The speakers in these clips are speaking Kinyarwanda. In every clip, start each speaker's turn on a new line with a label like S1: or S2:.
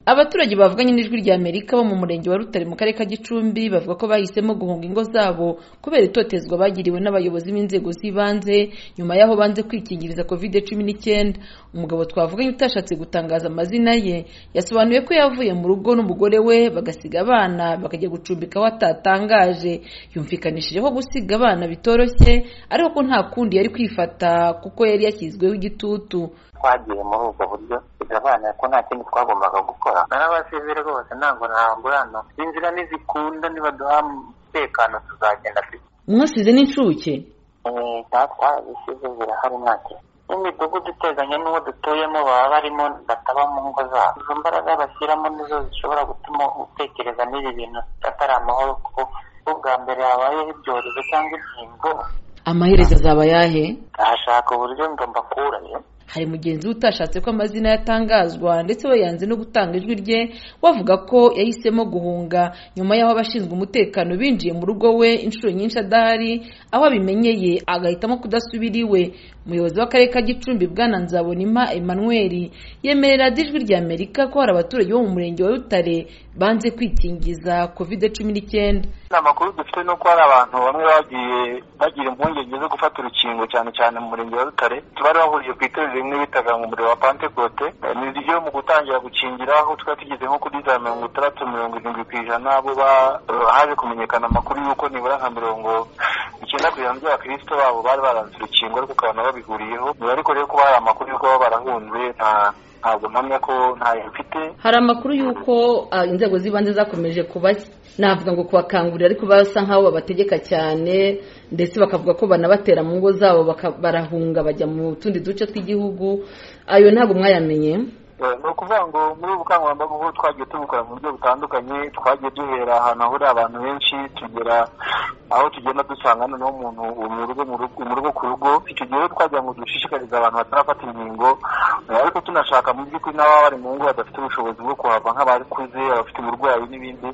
S1: Abaturage bavuganye n'ijwi rya Amerika bo mu murenge wa Rutare mu karere ka Gicumbi bavuga ko bahisemo guhunga ingo zabo kubera itotezwa bagiriwe n'abayobozi b'inzego z'ibanze nyuma y'aho banze kwikingiriza covid cumi n'icyenda. Umugabo twavuganye utashatse gutangaza amazina ye yasobanuye ko yavuye mu rugo n'umugore we bagasiga abana bakajya gucumbika aho atatangaje. Yumvikanishije ko gusiga abana bitoroshye ariko ko nta kundi yari kwifata kuko yari yashyizweho igitutu.
S2: twagiye muri ubwo buryo bigabanira ko nta kindi twagombaga gukora narabasize rwose ntabwo nahangurana inzira nizikunda nibaduha umutekano tuzagenda dufite
S1: Mwasize n'incuke
S2: nta twabisize zirahari nta kintu n'imidugudu iteganye n'uwo dutuyemo baba barimo bataba mu ngo zabo izo mbaraga bashyiramo nizo zishobora gutuma utekereza n'ibi bintu atari amahoro kuko ubwa mbere habayeho ibyorezo cyangwa inkingo
S1: amaherezo azaba ayahe
S2: ndashaka uburyo ngo mbakurayo
S1: hari mugenzi we utashatse ko amazina yatangazwa ndetse we yanze no gutanga ijwi rye wavuga ko yahisemo guhunga nyuma y'aho abashinzwe umutekano binjiye mu rugo we inshuro nyinshi adahari aho abimenyeye agahitamo kudasubira iwe umuyobozi w'akarere ka gicumbi bwana nzabonima emmanuel yemerera ijwi rya amerika ko hari abaturage bo mu murenge wa rutare banze kwikingiza covid cumi n'icyenda
S3: amakuru dufite ni uko hari abantu bamwe bagiye bagira impungenge zo gufata urukingo cyane cyane mu murenge wa rutare bari bahuriye ku itorero rimwe bitaga mu muriro wa pantekote ni ryo mu gutangira gukingira aho twari tugeze nko kuri za mirongo itandatu mirongo irindwi ku ijana bo haje kumenyekana amakuru y'uko nibura nka mirongo icyenda ku ijana by'abakristo babo bari baranze urukingo ariko ukabona babihuriyeho niba ariko rero kuba hari amakuru y'uko baba barahunze nta ntabwo mpamya ko ntayo mfite
S1: hari amakuru y'uko ah, inzego z'ibanze zakomeje kuba navuga ngo kubakangurira ariko basa nk'aho babategeka cyane ndetse bakavuga ko banabatera mu ngo zabo baka- barahunga bajya mu tundi duce tw'igihugu ayo ntabwo mwayamenye
S3: Eh, ni ukuvuga ngo muri ubu bukangurambaga ubu twagiye tubukora mu buryo butandukanye twagiye duhera ahantu hahurira abantu benshi tugera aho tugenda dusanga noneho umuntu mu rugo mu rugo mu rugo ku rugo icyo gihe rero twagira ngo dushishikarize abantu batarafata inkingo eh, ariko tunashaka mu by'ukuri n'ababa bari mu ngo badafite ubushobozi bwo kuhava nk'abakuze abafite uburwayi n'ibindi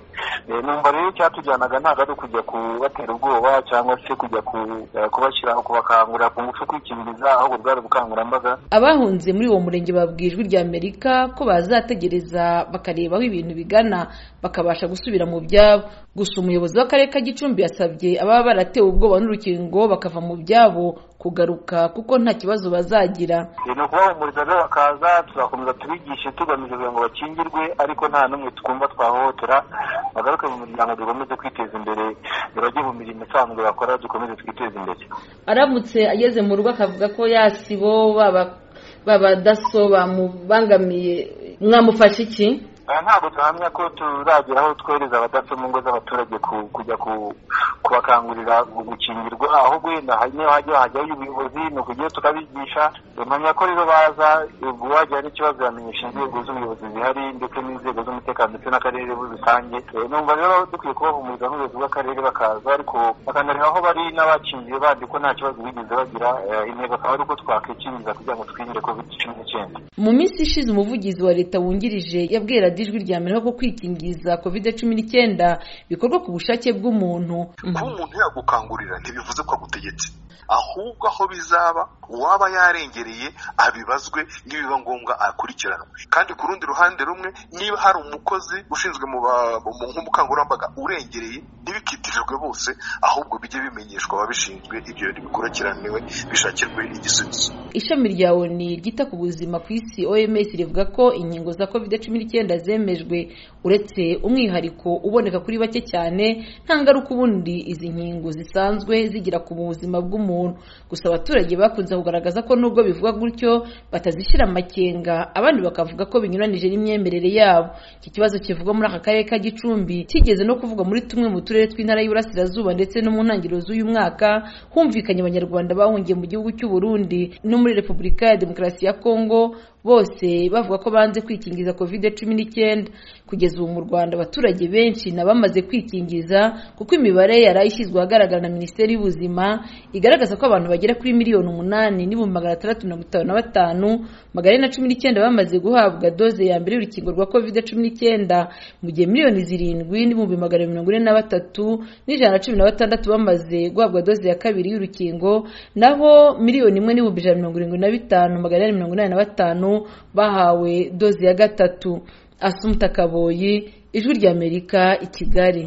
S3: Eh, numva rero icyatujyanaga ntabwo ari ukujya kubatera ubwoba cyangwa se kujya ku- eh, kubashyiraho kubakangurira ku ngufu kwikingiriza ahubwo bwari ubukangurambaga
S1: abahunze muri uwo murenge babwiye ijwi rya amerika ko bazategereza bakareba aho ibintu bigana bakabasha gusubira mu byabo gusa umuyobozi w'akarere ka gicumbi yasabye ababa baratewe ubwoba n'urukingo bakava mu byabo kugaruka kuko nta kibazo bazagira
S3: ni ukubahumuriza rero bakaza tuzakomeza tubigishe tugamije kugira ngo bakingirwe ariko nta n'umwe twumva twahohotera bagaruke mu muryango dukomeze kwiteza imbere ntibajye mu mirimo isanzwe bakora dukomeze twiteze imbere
S1: aramutse ageze mu rugo akavuga ko yasibo baba babadaso bamubangamiye mwamufasha iki
S3: Aha ntabwo tuhamya ko turagera aho twohereza abadaso mu ngo z'abaturage ku- kujya ku- kubakangurira gu- gukingirwa ahubwo wenda hari niyo hajya hajyayo ubuyobozi ni ukujya tukabigisha bamenya ko rero baza uwagira n'ikibazo yamenyesha inzego z'ubuyobozi zihari ndetse n'inzego z'umutekano ndetse n'akarere muri rusange Eh, numva rero dukwiye kubahumuriza n'ubuyobozi bw'akarere bakaza ariko bakanareba aho bari n'abakingiye bandi ko nta kibazo bigeze bagira Eh, intego akaba ari uko twakwikingiza kugira ngo twirinde covid cumi n'icyenda
S1: mu minsi ishize umuvugizi wa leta wungirije yabwiye radiyo ijwi rya amerika ko kwikingiza covid cumi n'icyenda bikorwa ku bushake bw'umuntu
S4: kuba umuntu yagukangurira ntibivuze ko agutegetse ahubwo aho bizaba uwaba yarengereye abibazwe nibiba ngombwa akurikiranwe kandi ku rundi ruhande rumwe niba hari umukozi ushinzwe mu ba- mu- nk'ubukangurambaga urengereye ntibikitirirwe bose ahubwo bijye bimenyeshwa ababishinzwe ibyo bikurikiraniwe bishakirwe igisubizo
S1: ishami rya oni ryita ku buzima ku isi oms rivuga ko inkingo za covid cumi n'icyenda zemejwe uretse umwihariko uboneka kuri bake cyane nta ngaruka ubundi izi nkingo zisanzwe zigira ku buzima bw'umuntu gusa abaturage bakunze kugaragaza ko nubwo bivuga gutyo batazishyira amakenga abandi bakavuga ko binyuranije n'imyemerere yabo iki kibazo kivugwa muri aka karere ka gicumbi kigeze no kuvugwa muri tumwe mu turere tw'intara y'uburasirazuba ndetse no mu ntangiriro z'uyu mwaka humvikanye abanyarwanda bahungiye mu gihugu cy'u Burundi no muri repubulika ya demokarasi ya kongo bose bavuga ko banze kwikingiza covid cumi n'icyenda kugeza ubu mu rwanda abaturage benshi ni abamaze kwikingiza kuko imibare yari ishyizwe ahagaragara na minisiteri y'ubuzima igaragaza ko abantu bagera kuri miliyoni umunani n'ibihumbi magana atandatu mirongo itanu na batanu magana ane na cumi n'icyenda bamaze guhabwa doze ya mbere y'urukingo rwa covid cumi n'icyenda mu gihe miliyoni zirindwi n'ibihumbi magana abiri mirongo ine na batatu n'ijana na cumi na batandatu bamaze guhabwa doze ya kabiri y'urukingo naho miliyoni imwe n'ibihumbi ijana na mirongo irindwi na bitanu magana inani mirongo inani na batanu bahawe doze ya gatatu asumta kaboyi ijwi ry'amerika i kigali